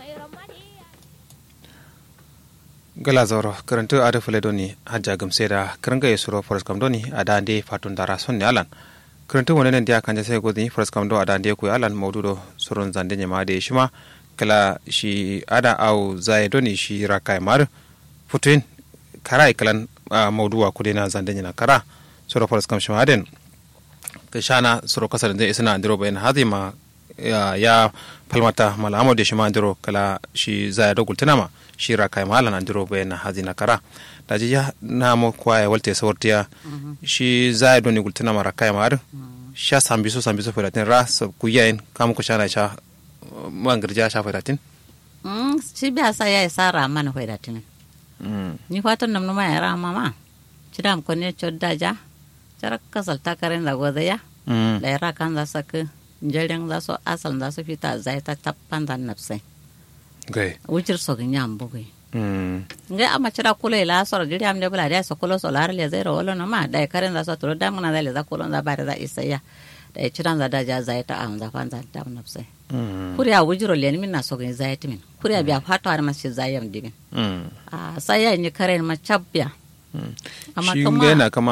gala zoro karantu ada fule doni hajja gamse da karanga ya suro forest kam doni ada ande fatun dara son ne alan karantu wani nan dia kanja sai godini forest kam do ada ande ku alan maududo surun zande ne ma da shima kala shi ada au zai doni shi rakai mar futuin kara kalan mauduwa kudena zande ne na kara suro forest kam shima den kashana suro kasar da isna andiro bayan hazima ya, ya falmata mala amade shi ma andiro kala shi zai da gultinama shi rakai malan andiro bayan hazina kara da ji ya na mo kwaya walte sawartiya shi zai doni gultinama rakai mar sha sambiso sambiso feratin ra so kuyayin kam ko shana sha mangirja sha feratin Mm, shi biya sa ya isa rama na hoida tini. Ni fatan nam numa ya rama ma. Cidam ko ne chodda ja. Cara kasal takaren da goda ya. Da ya kan za su ka jaren za su asal za su fita zai ta tappan da nafsai. gai Wujir so ganya ambugai. Ngai ama cira kula ila soro jiri am de bula da so kula so lar le zai ro wala no ma da ya karen za su turo da mun da le za kula za bare za isa ya. Da ya ciran za da ja zai ta am za fan za ta nafsai. kuriya wujiro leni min na sogin zayati min kuriya biya fato har mashi zayam dimin a saya ni karen ma chabbiya amma shi kama ngai na kama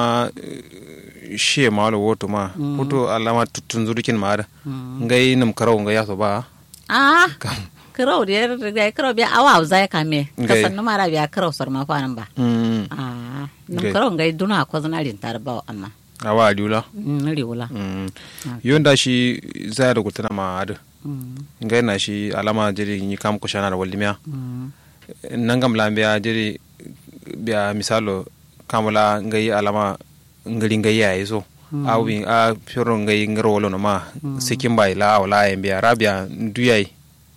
shi ma wala woto ma hoto alama tutun zurikin ma da ngai nam karau ngai yaso ba a kirau da da kirau biya awa zaya kame Ngai. kasan numa ra biya kirau sar ma fanan ba Mm. a num Ngai. kirau ngai duna ko zanarin tar ba amma awa aliula Mm, riwula Mm. yonda shi zai da gultana ma da Mm, ngai na shi alama jiri ni kam ko shana da wallimiya mm, nangam lambiya jiri biya misalo kamula ngai alama ngari ngai ya so awi a fioro ngai ngaro wolo no ma sikin bai la wala en biya rabia duyai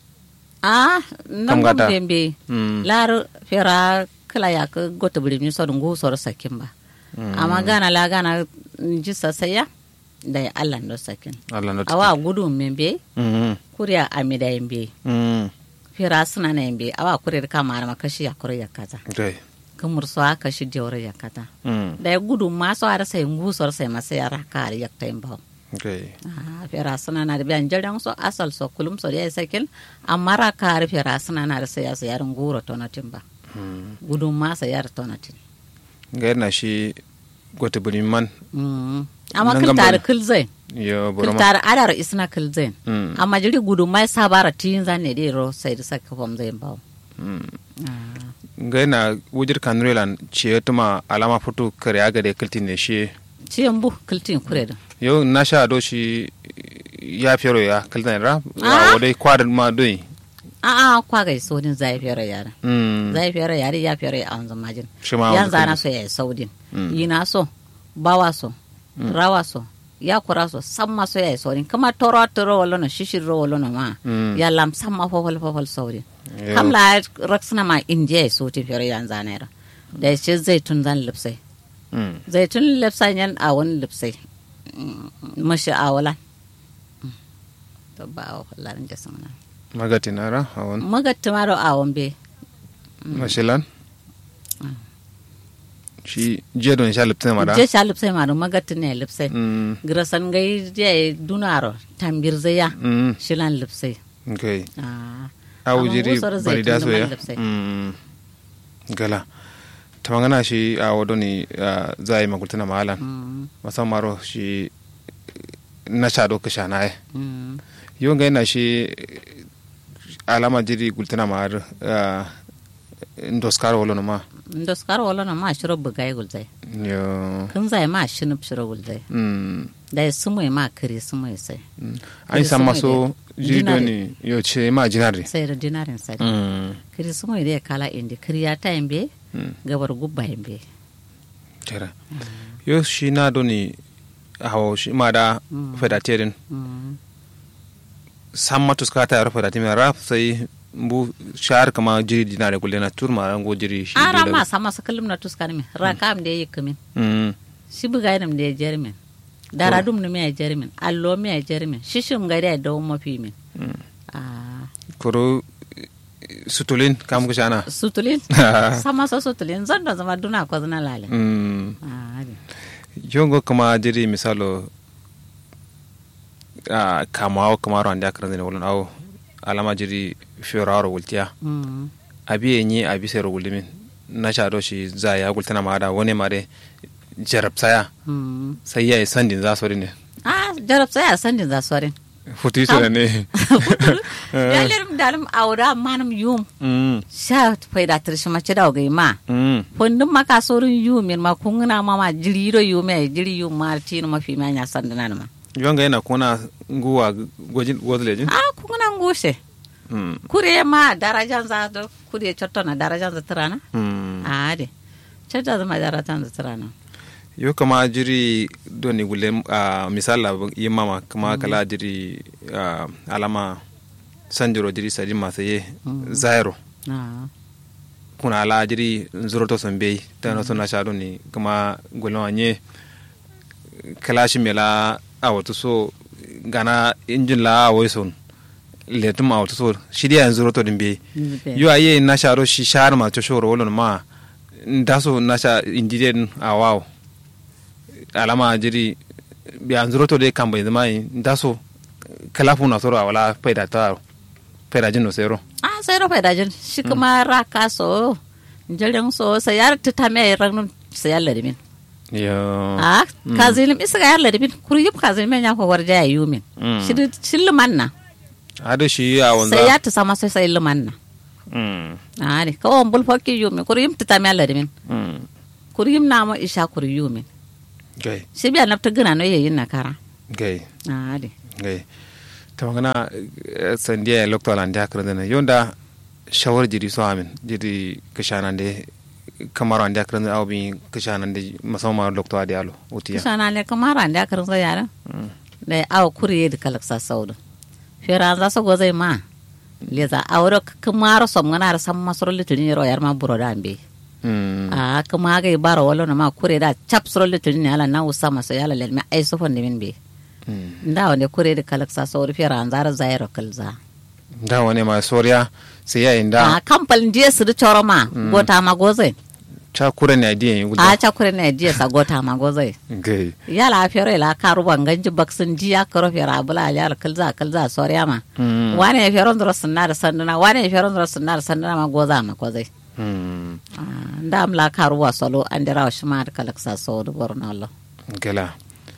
a nan gata. gum dembe Mm. lar fera kala ya ka gota buri mi sodun go sor sakin ba amma gana la gana ji sasaya da ya Allah ndo sakin Allah no awa gudu membe mm kuriya amida yembe mm fera suna na yembe awa kurir kama ma kashi ya kuriya kaza dai kamur so aka shi jawra ya kaza mm da ya gudu ma so ara sai ngu sor sai masa ya ra kar ya taimba dai Ah, fera suna na da biyan jaran so asal so kulum so ya sakin amma ra kar fera suna na da sai ya sayar nguro tonatin ba mm gudun masa yar tonatin ngai na shi gote buni man Mm. amma Nan kil gamba- tare kil zai yo kil boroma tare adar isna kil zai Mm. amma jiri gudun mai sabara tin zan ne dai ro sai da saka fam zai bawo ngai na wujir kanrelan ce tuma alama foto kare aga da kiltin ne shi ciyan bu kiltin kure da yau na sha do shi ya fero ya kiltin ra Ah. wadai kwadar ma doi a a kwa ga sodin zai fere yara mm zai fere yari ya fere a wanzu majin shi ma yan wanda zana kai- so ya yi saudin Mm. yi na so bawa so rawa so ya kura so samma so ya yi saudin kama toro toro wala na shishir ro wala na ma Mm. ya lam samma fofol fofol saudin Yo. kamla raksana ma indiya ya soti fere yan zana yara da ya ce zai tun zan lipsai mm zai tun lipsai yan a wani lipsai Mm, mashi a wala Mm. to ba a larin jasa mana magati na ra awon magatti ma da awon be mashilan shi jiya don sha liptin ma da je sha lipsai ma da magatti ne lipsai mm grasan gai je dunaro tambir zaya mm shilan lipsai okay ah awu Amma jiri gusar bari da zaitun so da ya man lipsai. mm gala ta magana shi a wadoni za a yi magultuna mahalan mm, musamman maro shi na sha doka sha na mm, yau ga yana shi alama jiri gultuna ma har ndoskar wolo ma ndo skar wala na ma shiro bugai gulzai yo kun zai ma shinup shiro gulzai mm da ya sumu ma kiri sumu sai mm. an san maso jiri Dinari. doni yo ce ma jinari sai da dinarin sai mm kiri sumu da ya kala indi kiri ya ta yambe mm gabar gubba yambe tera yo shi na doni hawo shi ma da Mm. fedaterin mm, san matuska ta yaro fedaterin rap sai bu shahar kama jiri dinari kulle na turma rango jiri shi ara dole- ma sama sakalum na tuskar min rakam da ya yi kamin mm shi bugai nam da ya jermin daradum ne me ya jermin allo me ya jermin shishim ga da ya dawo mafi min mm. ah koro sutulin kam ko shana sutulin sama so sutulin zan da zama duna ko zana lale mm. ah adi. jongo kama jiri misalo a kama awo kama ro andi akaran ne wolon awo alama jiri fioraro wultiya mm abi enyi abi sero wuldimin na shado shi za ya gultana ma da wani mare jarab saya mm sai ya yi sandin za su ne ah jarab sai a sandin za sorin futu su da ne ya lirim dalim aura manam yum Mm, sha faida tirshi mace da gai ma mm, fondin maka sorin yumin ma kunguna ma ma jiri ro yume jiri yum ma tinu ma fi ma nya sandina ma yonga yana kuna nguwa gojin wodlejin ah kunguna ngushe Mm, kure ma darajan za do kure chotto na darajan za tirana mm. ah de chotto za ma darajan za tirana yo kama jiri doni gulle a misala yi mama kama kala jiri ah, alama sanjiro jiri sadi masu ye zairo ah kuna ala jiri nzuroto son bei tano sona sha doni kama gulle wanye kala shi mela a wato so gana injin la a wai son letum a wato so shi dia nzuroto din bei yo aye na sha ro shi shar ma to shoro wolon ma ndaso na sha indiden a wawo alama jiri biya nzuroto de kamba zama ndaso kalafu na soro a wala faida ta faida jin no sero ah sai ro faida jin shi kuma raka so jaren so sai yar ta me ranun sai yalla dimin yo ah kazilim isa ga yalla dimin kuri yip kazilim nya ko warja ya yumin Mm. shi shi lumanna ado shi a sai ya wanza ta sama sai sai lumanna Mm, ah ne ko on bul fokki yumin kuri yip ta me yalla dimin mm. kuri yip na mo isha kuri yumin gai shi biya nafta gina no yayin na kara gai ah de gai ta magana sandiya ya lokta lan da kar dana yonda shawar jiri so amin jiri kishana de kamar an da kar dana awbi kishana de musamman lokta da yalo utiya kusa na le kamara da karin sai yara da aw kuri da kalaksa saudu fera za su gozai ma le za awro kamara som ngana da sam masoro litini ro yar ma buro da ambe Mm, a kuma ga baro wala na ma kure da chap soro litini ala na usama so yala le me ai so fonde min be mm. nda wande kure da kalaksa saudu fera an zara zairo kalza da wani ma soriya sai ya a inda kampal ndiye su da choro ma gota ma gozai ta kura ne adiyan yi a guda cha kure ne ndiye sa gota ma gozai gai yala fero ila karu banganji baksin diya karo fera bula yala kalza kalza soriya ma Mm, wane ya fero ndoro sunna da sanduna wane ya fero ndoro sunna da sanduna ma goza ma kozai mm. Ah, nda am la karu wa solo andira wa shima da kalaksa so do borno Allah gala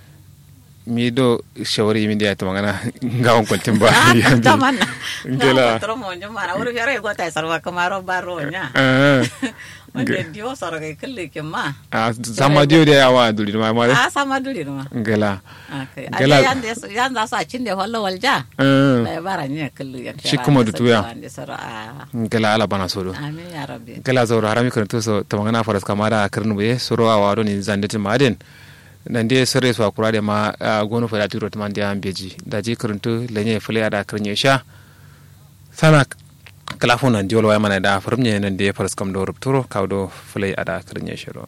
mi do shawari mi da ta magana gawon kwantin ba taman gala tro mo nyuma na uri fero go tai sarwa kamaro baro nya Ah, wanda dio soro ga kille ke ma ah, sama dio da yawa duli ma mare a sama duri ma gala akai Gala- ade yan da yan da sa cin da wallo walja Ah, da bara nya kille ya Shi kuma da tuya. a gala ala bana solo amin ya rabbi gala zauro harami kan to so ta magana faras kamara karnu be soro a wado ni zandati maden nan de sore so akura de ma ah, gono fa tiro to man dia ambeji da ji karuntu lenye fule ada karnye sha sana kala fo nan diolo way mana da farmye nan de faras kam do rupturo kawdo fule ada karnye shiro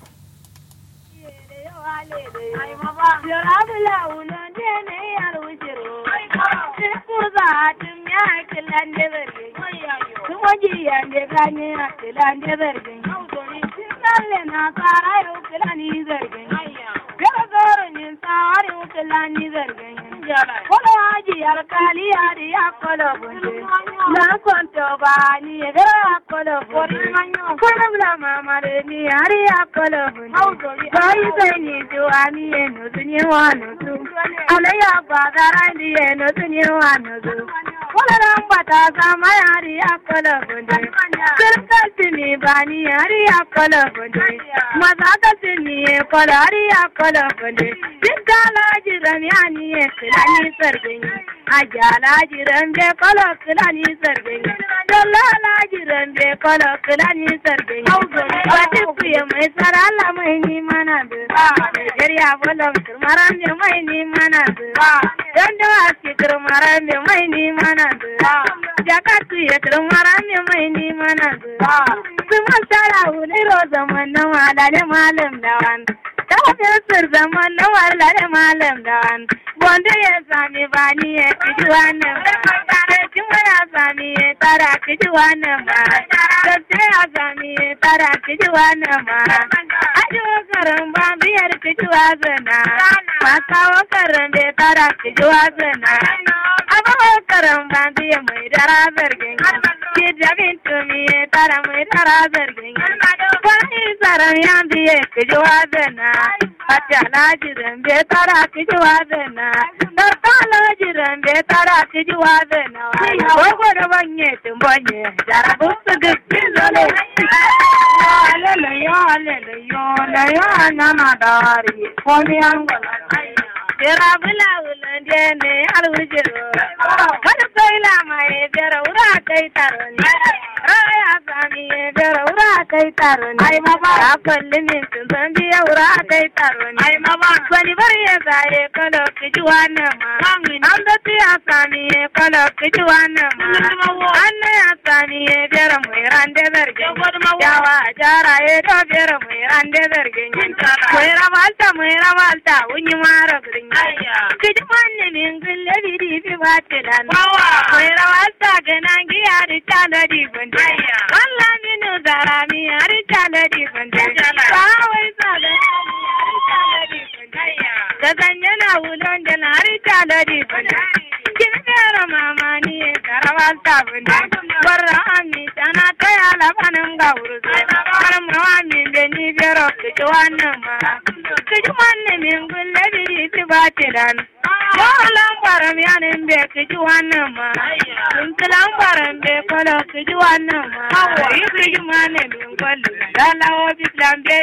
abubakaran bandiya mai dara zargin ki jabin tumi tara mai dara zargin wani zaran yan biye kiji wazana hati alajiran be tara kiji wazana darta alajiran be tara kiji wazana gogo da banye tumbonye jarabu su gaggi zole alele yo alele yo la yo nana dari komi angola Jira bula wulan ne har wujiro. Wani kai lama ya jira wura kai taro ne. Raya sami ya jira wura kai taro ne. Ai mama. Ya kalli min sun san biya wura kai taro ne. Ai mama. Wani bari ya zaye kalo kiji wannan ma. An da ya sami ya kalo kiji wannan ma. An na ya sami ya jira mai rande zargin. Yawa jara ya do jira mai rande zargin. Mai ramalta mai ramalta wunyi mara gurin. Kiji manne min gulle bidi bi batilan. Mai rawalta gana giya di chala di gunde. Walla minu zara mi ari chala di gunde. Kawai sada ari chala di gunde. Gazanya na wulon jana ari chala di gunde. Kin mera mama ni garawalta gunde. Barra ami tana taya labanin gauru. Karam rawami beni bero kiji wannan ma. Kiji manne min gulle bidi bi batilan. Malam baram yanin be kiji wannan ma. Kunkilan baram be kolo kiji wannan ma. Yi kiji mane min kwallo. Dalawo bislan be.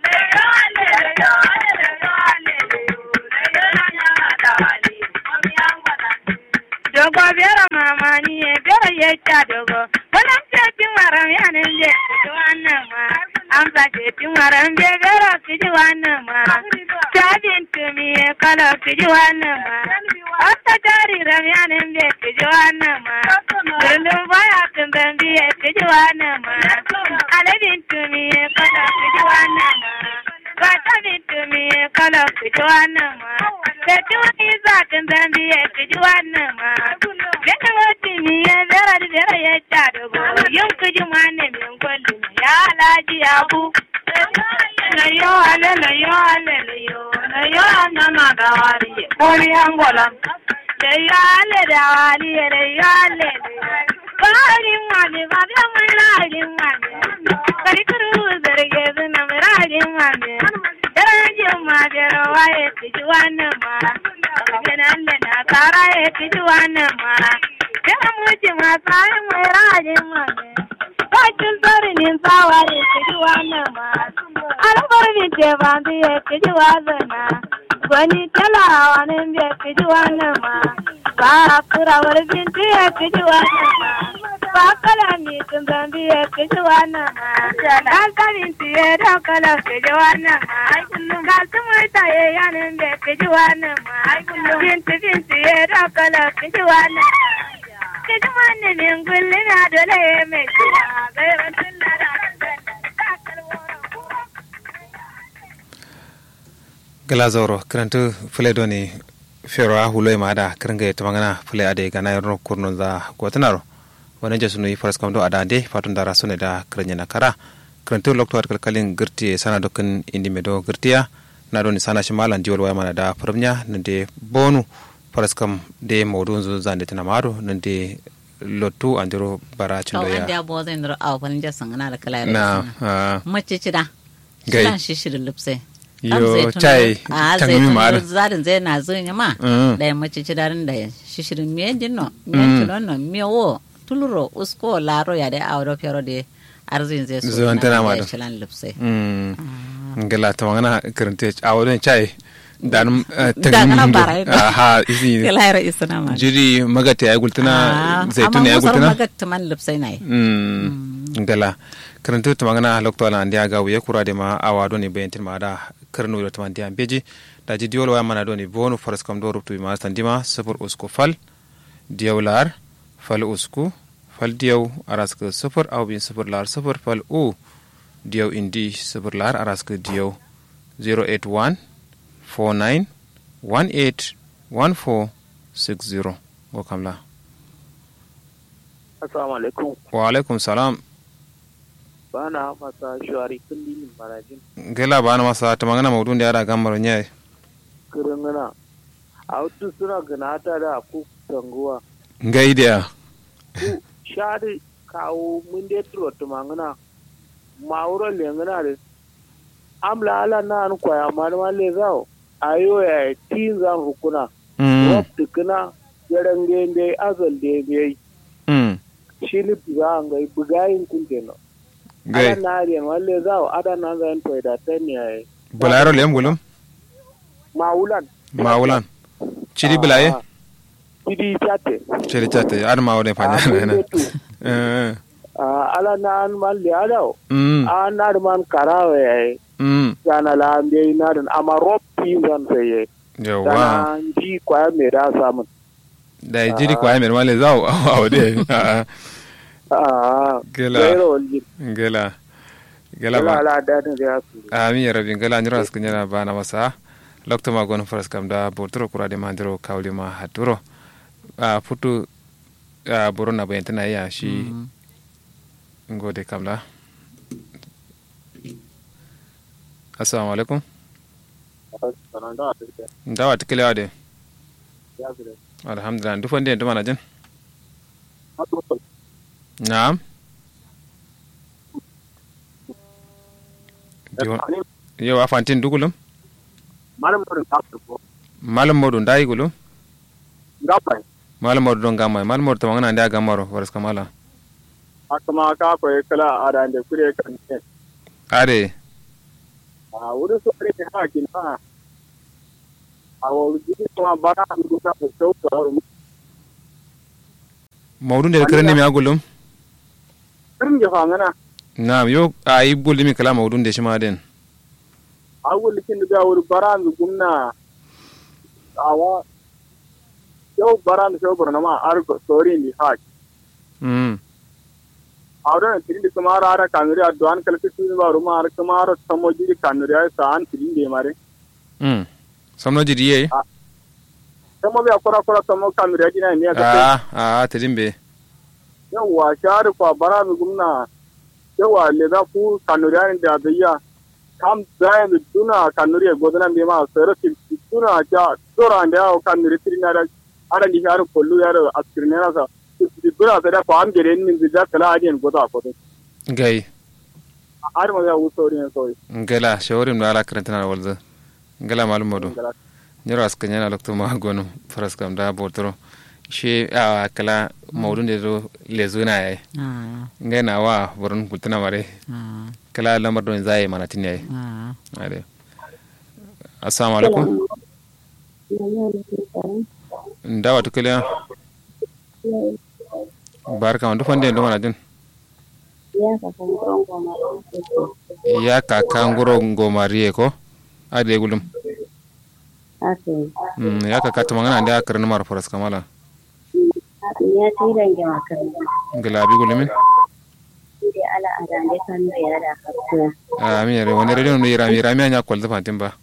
Dogo bera mama ni e bera yecca dogo. Walam tetin waram yanin be kiji wannan ma. Amsa tetin waram be bera kiji wannan ma. Tabin tumi e kolo kiji wannan ma. Wata jari ramyanin bai kiji wannan ma. Birnin baya kan zambi ya kiji wannan ma. Alabin tumi ya kala kiji wannan ma. Wata bin tumi ya kala kiji wannan ma. Sai wani za kan zambi ya kiji wannan ma. Gani wata mi ya zara da zara ya ca da gobe. Yin kiji wannan min kwalli ya alaji abu. Layo ale layo ale layo layo nana da wari. Kori angola. Layo ale da wari layo ale. Kari mami ba da mun rari mami. Kari kuru zarge zuna mun rari mami. Daraje ma da rawa ya kiji wannan ma. Ganan da na tsara ya kiji wannan ma. Yana muji ma tsari mai rari mami. Bakin tsarinin tsawa ya kiji wannan ma. albar mi ce ba bi ya kiji wazana gwani talawa ne bi ya kiji wannan ma ba kurawar binti ya kiji wannan ma ba kala mi tun ban bi ya kiji wannan ma dan kamin ti ya da kala kiji wannan ma ga su mai ta ya yanin bi ya kiji wannan ma binti binti ya da kala kiji wannan kiji wannan min gulli na dole ya mai kiwa gairan tun da da galazoro kirantu fule doni fero a hulo ma da kiringa ta magana fule ade gana yorno kurno za gotanaro wani jesu no faras kam do ada de fatun dara sune da kiranya na kara kirantu lokto at kalkalin girti sana dokin indi medo girtiya na doni sana shi malan jiwal waya mana da farmnya nande bonu faras kam de modun zu zande tana maro nande lottu andiro bara chundo ya ya anda bo zan ro aw pan jasan na da kala na ah, mace cida Gai. Sulan shi shirin lipse yo chai a tangmi zai mara tun zarin zai na zai ma Mm. da ya mace cida rin da shishirin miye jinno miye tilon no miye wo tuluro usko laro ya da awro fero de arzin zai so Zuwan tana ma da. shilan lipse Mm. ngala ta magana kirante a wadon chai dan Dangana bara ito. aha isi kala isna ma jiri magata ya gultuna zaitun ya amma gultuna musar magat man lipse nai Mm, ngala karantu ta magana lokto ala ndia ga wuye kura de ma awa do ni bayantin ma da karnu do taman dia beji da ji diol wa mana do ni bonu faras kam do ruptu ma standima sufur usku fal diawlar fal usku fal diaw araska sufur aw bin sufur lar sufur fal u diaw indi sufur lar araska diaw 081 49 18 14 60 go kamla Assalamu alaikum. wa alaikum salam Ba na masa shuwari kullum marajin gela bana masa ta magana maudun da yara gamar nyai kirangana. A wasu suna gana ta da ku tanguwa ngai dia shadi kawo mun de tro tumangana mauro lengana de amla ala na an kwaya malama le zao ayo ya tin zan hukuna mm rob tukuna jarangge de azal de be mm shini buga ngai bugayin kunteno ala ngai na riyan walle zao ada na zan to da tani ay bulayaro lem gulum maulan mawulan chiri bulaye Sidi chate. chiri chate ar mawde fanya na eh Ah, ala na an man le ada. mm An na man karawe ay. mm Yana la ambe na dan ama rob tin zan saye. yawa Dana ji kwa me da samun. da jiri kwa mer male zaw awde Ah. Gela. Gairo walji. ngela ngela Ala ba ala da da ya su. ami rabi ngela nyura skunyana bana masa lokto ma gon faras kam da bortoro kurade mandiro kawli ma haturo a futu a borona bayantana ya shi ngode kamla assalamu alaikum ndawa tikile wade alhamdulillah ndu fonde ndu mana jen naam Yo- yo a fantin dugulum Malam ko ta ko. malam modu ndayi gulum Ngapai. malam modu don gamma malam modu tamangana nda gammaro waras kamala Akama ka ko kala ada ande kure kan ne. are Ah, wurin su ne ha kin ha. A wo ji kuma bara ndu ta ko ko. mawdu nder kirande mi agulum Kirin ge fangana. naam yo a yi bulimi kala mawdu nde shima den awul kin da wuri baran gumna awa yau baran so burna ma argo story ni ha mm awra tirin de kumara ara kanuri adwan kalki tu ba ruma ar kumara samoji kanuri ay san tirin de mare mm somno jidi ye samo bi akora akora samo kanuri ajina ni aka a a tedimbe yau wa shar kwa baran gumna yau wa le da ku kanuri an da biya kam zayan duna kanuri godana be ma sero tuna ja dora anda kanuri tirin ara ara ni har kollu yar askirne na sa dura da ko am gere ni da kala adien goda ko gay ar ma ya usori en soy ngela shawarim no ala karantana walza ngela malum modu nyoro aska nyana lokto ma gonu faras kam da bortoro she a kala mawdu nde do lezuna yayi Ah, ngai na wa boron kultana mare ah, kala lamar don zai mana tin yayi ah. ade assalamu alaikum ndawa to kala barka on do fande ndo mana din ya kaka ngoro ngomariye ko ade gulum Ake, mm ya kaka to mangana nda karna mar faras kamala ya tiran ga makaranta. ngela bi gulumin Ide ala adande kan da ya da kafta. ami yare wani radio no yira yira mi anya kwal da fatin ba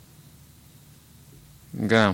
ga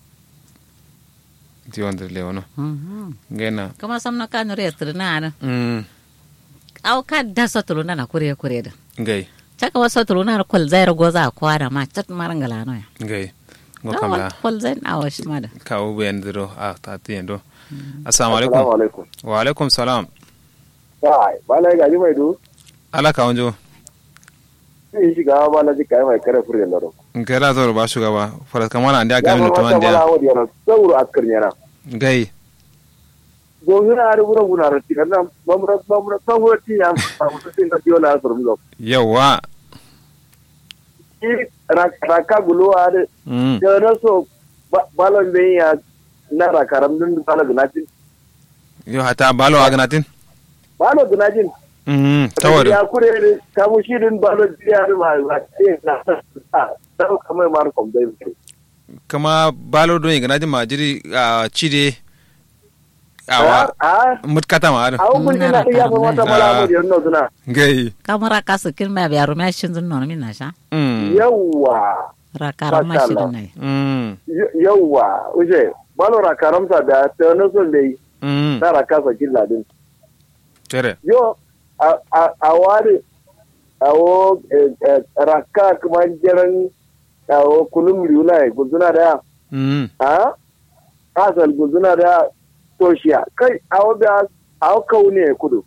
ti wanda le wono Mhm. ngena Kama samna kanu retri na ana. mm Au ka da satulu na na kure kure da. ngai Chaka wa satulu na kol zaira goza kwara ma chat marangala no ya. ngai ngo Da kamla wal kol zain awa shi ma da. ka u ben diro a ta ti endo assalamu alaikum alaikum wa alaikum salam kai bala ga ji mai du ala ka wanjo ni shi ga bala ji kai mai kare fure laro ngela zoro ba shugaba faras kamala nda ya ga ma mi to ta bala anda wodi yana sauru askar yana ngai go gina ari bura guna rati kana mamra mamra sauru ti ya ma tin da biyo na asur mu yawa ki raka gulu ari mm da na so balon be ya na rakaram din bala gunatin yo hata balo agnatin balo gunatin mm tawar ya kure ne kamu shi din balo ya ma ba ce na ta kamar mar kom dai kama balo don ignatin ma jiri a chide awa a mutkata ma ado a kun ji na ya fa mata mala mu yanno suna ngai Kamara ka su kin ma biya rumya shin zun nono min na sha. mm yawwa Rakara ma shi din nai. mm yawwa uje balo ra karamsa da ta no son dai mm na ra kasa killa din tere yo a a a wari awo raka kuma jiran awo kulum riuna e guduna da mm ha asal guzuna da toshiya kai awo da awo kaune kudu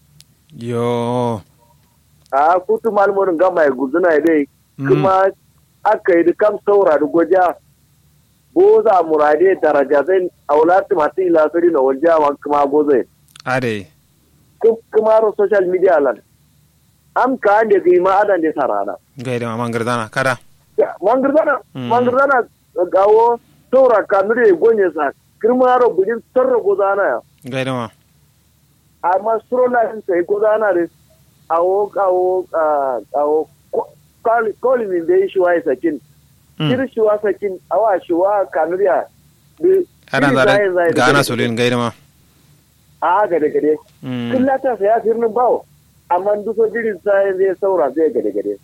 yo a kutu malmorin gama ya guzuna ya dai kuma aka yi kam saura da goja boza murade daraja zai aulati masu ilasari na wajen kuma gozai ade kuma ro social media lan am ka ande gi ma adan de sarana gaida ma mangardana kada mangirdana mangirdana gawo saura kanure gonye sa kirma ro bujin sarro gozana ya gaida ma amma suro na sin sai gozana de awo awo awo kali kali min de shi wai sakin kir shi wa sakin awa shi wa kanuriya ana zare ga ana solin gaida ma a gade gade kullata sai ya firnin bawo amma duka jirin sai zai saura zai gade gade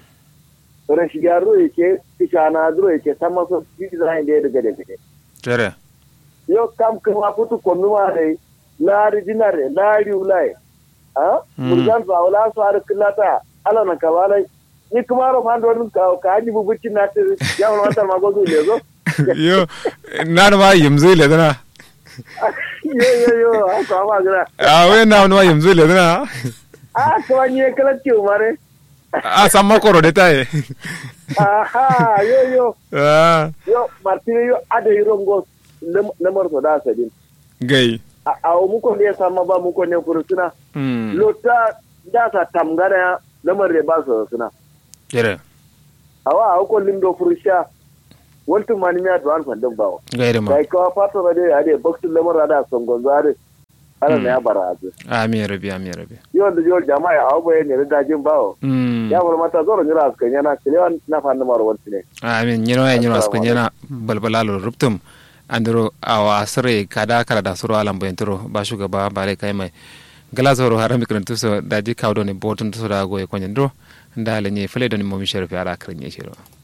rashi garo yake ishana duro yake sama so design da ya gade gade tere yo kam kuma futu komi ma dai lari dinare lari ulai a murgan fa wala so har kullata ala na kabala ni kuma ro man don ka ka ni bubuci na ta ya wala ta magozu le zo yo na ma yimzu le dana yo yo yo haka ma gira a we na no yimzu le dana a to ni kala ci mare a san makoro de taye aha yo yo ah yo martine yo ade rongo lamar so da sadin gai a mu ko ne sama ba mu ko ne furusuna lota da sa tamgara lamar da ba su suna tere awa a ko lindo furusha wantu mani ya duwan fandin bawo gaida ma kai kawa fata da dai ade boxing lamar da songon zare ana ne ya bara azu amin rabi amin rabi yo da yo jama'a a obo ne da dajin bawo ya bar mata zoro nyira askan yana kilewan na fannin marwan ne amin nyiro ya nyiro askan yana balbalalo ruptum andiro awa sire kada kala da suru alam boyentro ba shugaba bare kai mai gala zoro harami kan tuso daji kawdo ne botun tuso da goye konyandro ndale nye fele doni momi sherfi ala krenye shiro